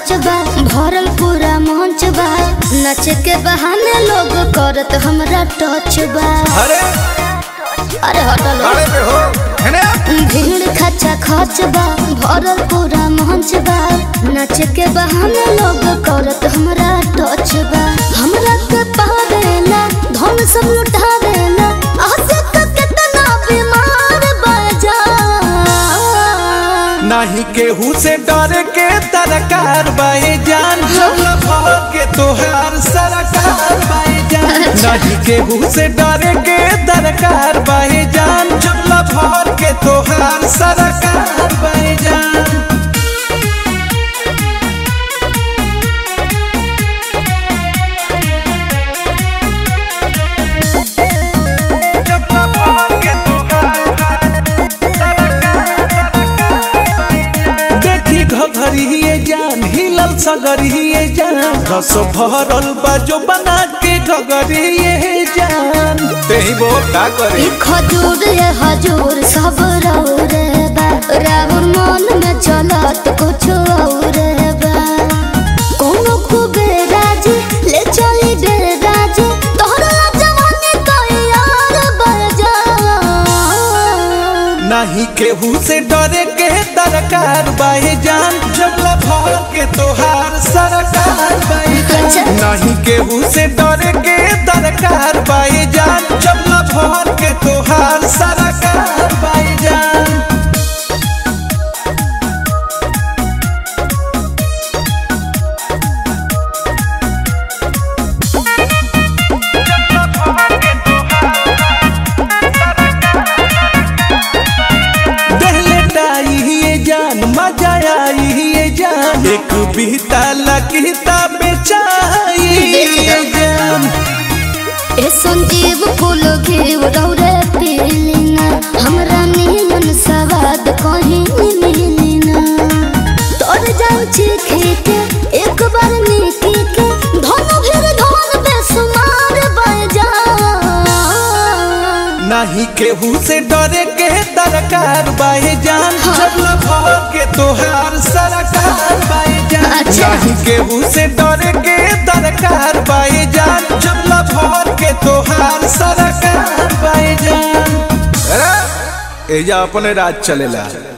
Touch बा भरल पूरा मंच बा नच के बहाने लोग करत हमरा टच बा अरे अरे हटल अरे पे हो है ना भीड़ खचा खच बा भरल पूरा मंच बा नच के बहाने लोग करत हमरा टच बा हमरा के पावेला धन सब लुटावेला आसे के कितना बीमार बजा नाही केहू से डरे के तरकार बाए जान जब भर के तोहार सरकार बाए जान नहीं केहू से डरे के तरकार बाए जान जब भर के तोहार सरकार बाए जान जब भर के तोहार देखी घघरिए जान हिलल सगरिए जान रस भरल बाजो बना के घगरिए जान तेही वो का करे ई खजूर ये हजूर सब रौरे बा राहुल मन में चलत कुछ और बा कोनो खूबे राजी ले चली डे राजी तोहरा जवानी तो यार बजा नहीं केहू से डरे के दरकार बाहे जान जब भर के तोहार सरकार बाहे अच्छा। जान नहीं केहू से डरे के दरकार बाहे जान जब भर के तोहार सरकार बाहे जान दहले डाई ये जान मजा आई ये जान एक बीता लकीता बेचाई ये जान ए संजीव फूल घेव रौरे पीलिना हमरा नीमन सवाद कहीं मिलिना तोर जान चीखे के एक बार नीकी के धन फिर धन बेसुमार बजा नहीं केहू से डरे के दरकार बाहे जान जब भर के तोहार सरकार बाहे जान अच्छा। नहीं केहू से डरे के दरकार बाहे जान जब भर के तोहार सरकार बाहे जान एजा अपने राज चलेला